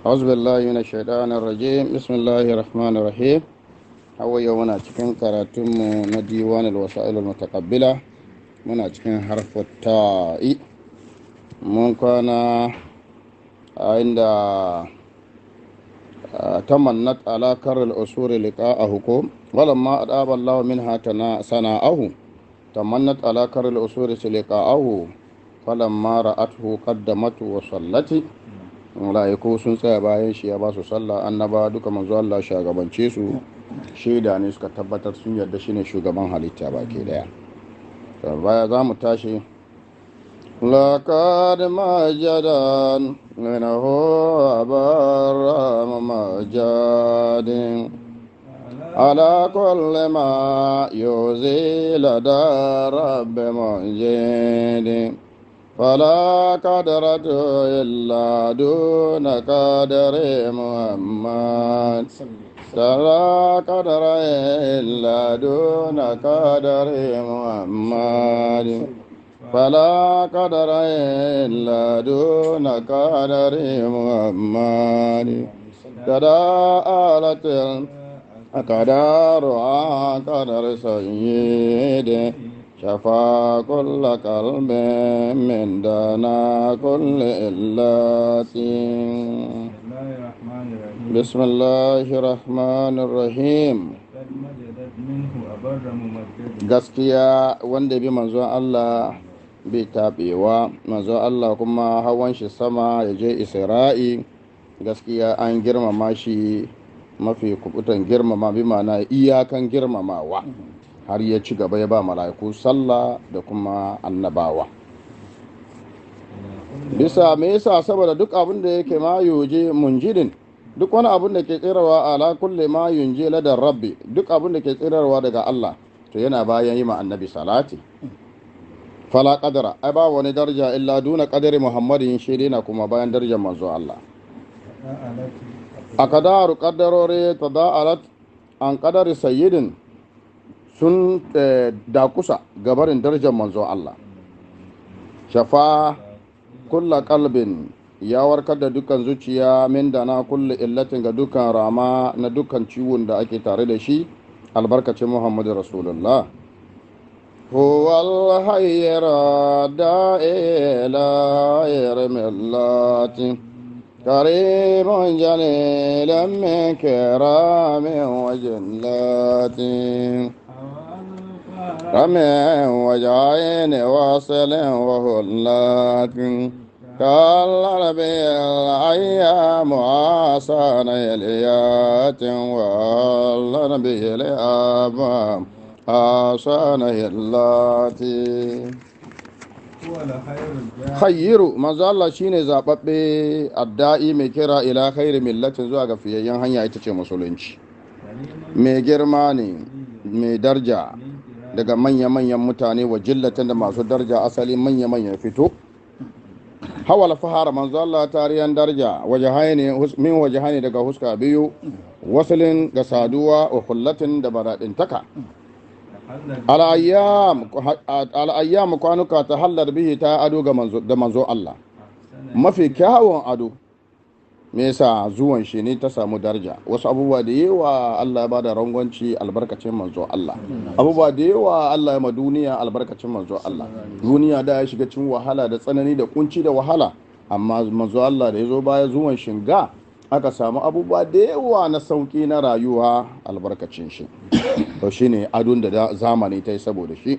أعوذ بالله من الشيطان الرجيم بسم الله الرحمن الرحيم hawa yau muna cikin karatunmu na diwan alwasa'il mutaqabbila muna cikin harfin ta'i mun kwana a inda tamannat ala karil usuri liqa'ahu ko walamma adaba Allah minha tana sana'ahu tamannat ala karil usuri liqa'ahu falamma ra'athu qaddamatu wa sallati mala'iku sun tsaya bayan shi ya ba su sallah annaba duka manzo Allah shagabance su shaida ne suka tabbatar sun yarda shine shugaban halitta baki daya baya za mu tashi لقد مجدا منه أبر مجاد على كل ما يزيل دار رب مجيد فلا قدرة إلا دون قدر محمد فلا قدر إلا دون قدر محمد فلا قدر إلا دون قدر محمد تداءلت الأقدار عن قدر سيد شفى كل قلب من دنا كل إلات بسم الله الرحمن الرحيم gaskiya wanda bi manzon Allah bai taɓewa manzon Allah kuma hawan shi sama ya je isra'i gaskiya an girmama shi mafi kubutan girmama bi mana iyakan girmamawa har ya ci gaba ya ba mala'iku sallah da kuma annabawa bisa me yasa saboda duk abin da yake ma yuje munjidin duk wani abin da ke tsirawa ala kulle ma yunje ladar rabbi duk abin da ke tsirarwa daga Allah to yana bayan yi ma annabi salati fala qadara ai ba wani daraja illa duna qadari muhammadin shi na kuma bayan darajar manzo Allah akadaru qaddarore tada'alat an qadari sayyidin sun dakusa gabarin darajar manzo Allah shafa kulla kalbin ya warkar da dukkan zuciya min da na kulle illatin ga dukkan rama na dukkan ciwon da ake tare da shi albarkacin muhammadu rasulullah huwal hayyara da'ila yarmillati karimun jalilan min kiramin wajillatin رمي وجعين واصل وهلات كالربي الأيام عاصان يليات والربي الأبام عاصان يلاتي khayyiru manzo Allah shine zababbe adda'i mai kira ila khairi millatin zuwa ga fiyayyen hanya ita ce musulunci mai girma ne mai darja daga manya-manyan mutane wa jillatan da masu darja asali manya-manyan fito hawal fahara manzo Allah tariyan darja wajahani min wajahani daga huska biyu wasalin ga saduwa wa kullatin da baradin taka al'ayyam kwanuka ta hallar bihi ta ado da manzo Allah mafi kyawun ado me yasa zuwan shi ne ta samu daraja wasu abubuwa da yawa Allah ya bada rangwanci albarkacin manzo Allah abubuwa da yawa Allah ya ma duniya albarkacin manzo Allah duniya da ya shiga cikin wahala da tsanani da kunci da wahala amma manzo Allah da ya zo baya zuwan shinga aka samu abubuwa da yawa na sauki na rayuwa albarkacin shi to shine adon da zamani ta yi saboda shi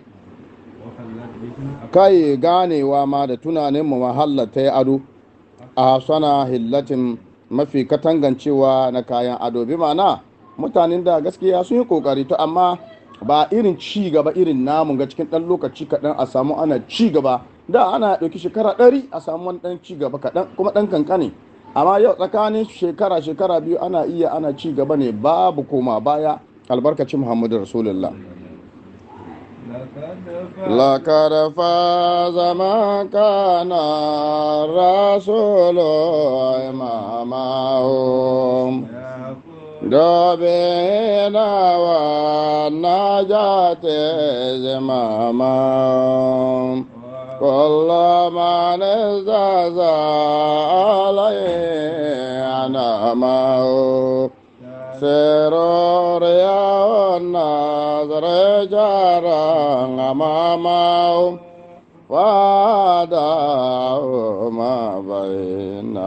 kai ganewa ma da tunanin mu mahalla ta yi ado a sana hillatin mafi katangancewa na kayan ado bi mana mutanen da gaskiya sun yi kokari to amma ba irin ci gaba irin namun ga cikin ɗan lokaci kaɗan a samu ana ci gaba da ana ɗauki shekara ɗari a samu wani ɗan ci gaba kaɗan kuma ɗan kankane amma yau tsakanin shekara shekara biyu ana iya ana ci gaba ne babu koma baya albarkacin muhammadu rasulullah لقد فاز من كان الرسول إمامهم دبينا والنجاة زمامهم كل من ازداد عليه نعمه سرور يا النظر جارا أمامه وادعوا ما بين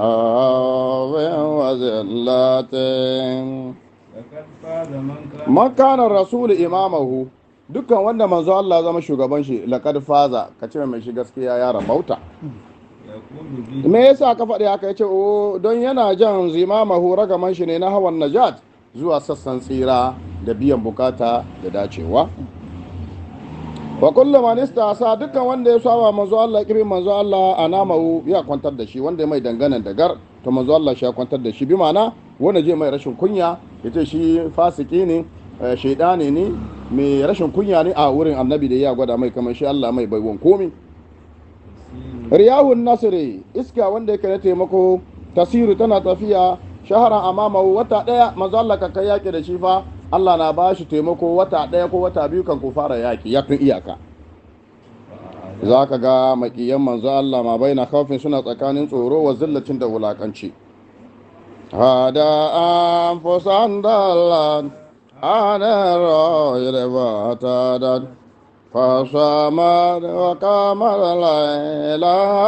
وزلة لقد فاز من كان man kana rasul imamahu dukkan wanda manzo Allah zama shugaban shi laqad faza ka ce mai shi gaskiya ya rabauta يقول به me yasa ka faɗi haka yace o don yana jan zimamahu ragaman shi ne na hawan najat zuwa sassan tsira da biyan bukata da dacewa wa kullu man istasa dukkan wanda ya saba manzo Allah kirin manzo Allah anamahu ya kwantar da shi wanda ya mai danganan da gar to manzo Allah shi ya kwantar da shi bi ma'ana wanda je mai rashin kunya yace shi fasiki ne eh, shaidani ne mai rashin kunya ne a wurin annabi da ya gwada mai kamar shi Allah mai baiwan komi riyahun nasiri iska wanda yake na taimako tasiru tana tafiya shaharan amama wata daya manzo Allah ka kai yaki da shi fa Allah na ba shi taimako wata daya ko wata biyu kan ku fara yaki ya tun iyaka za ka ga makiyan manzo Allah ma bai na kafin suna tsakanin tsoro wa zillacin da wulakanci hada an fusan dalan ana rayar ba ta dan فصامت وقام الليل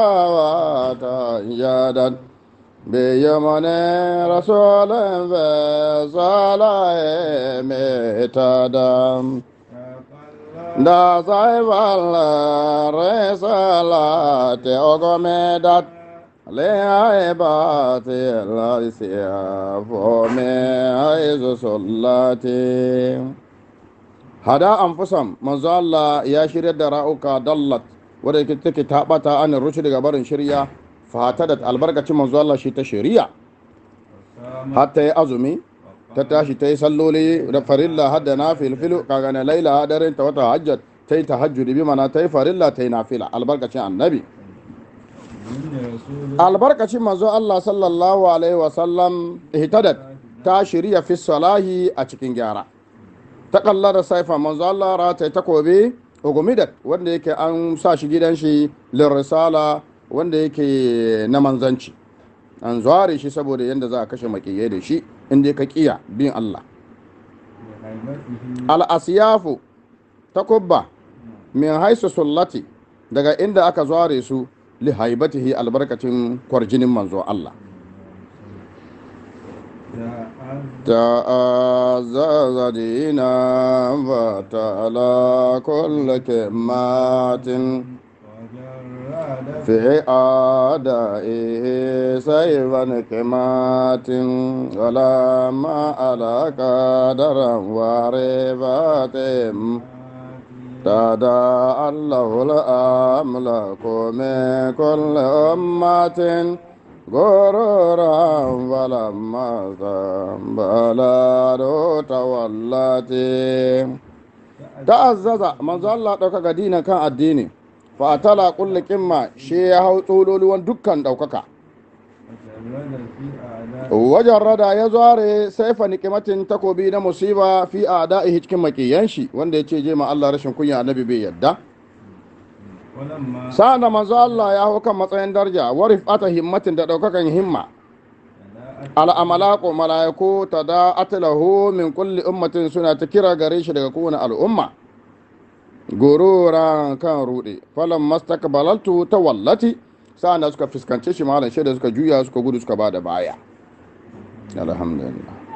وتجدد بيمن رسول فصال متدم دا صاحب الرسالة أقمدت لعبات الأسياف من حيث صلاتي hada anfusam manzo Allah ya shirya da ra'uka dallat wadda ke take tabata an rushi daga barin shirya fata da albarkacin manzo Allah shi ta shari'a hatta ya azumi ta tashi ta yi salloli da farilla hadda na filfilu kaga na laila hadarin ta wata hajjat ta yi tahajjudi bi mana ta yi farilla ta yi nafila albarkacin annabi albarkacin manzo Allah sallallahu alaihi wasallam ihtadat ta shirya fi salahi a cikin gyara ta kallar da saifa manzo Allah rata ta kobe ugumidat wanda yake an sa shi gidan shi lirrisala wanda yake na manzanci an zuware shi saboda yadda za a kashe makiyai da shi inda ka kiya bin Allah al-asyafu takubba min haisu sullati daga inda aka zuware su li haibatihi albarkacin kwarjinin manzo Allah تعزز دينا فتعالى كل كلمات في أعدائه سيفا كمات ولما على قدرا ورفات تداعى الله الأملاك من كل أمة غرورا فلما بلادو تولت تعزز من الله دوكا دينا كان الديني فأتلا كل كما شي هاو تولولون دكان دوكا wajen rada ya zuware saifa nikimatin takobi na musiba fi a da'ihi cikin makiyan shi wanda ya ce je ma Allah rashin kunya annabi bai yadda sa'an da manzo Allah ya hau kan matsayin darja wa rifata himmatin da daukakan himma al'amalaku mala'iku ta da atilahu min kulli ummatin suna ta kira gare shi daga kowane al'umma gororan kan rude falon mastakbalaltu ta wallati sa'an da suka fuskance shi malam shaida suka juya suka gudu suka ba da baya alhamdulillah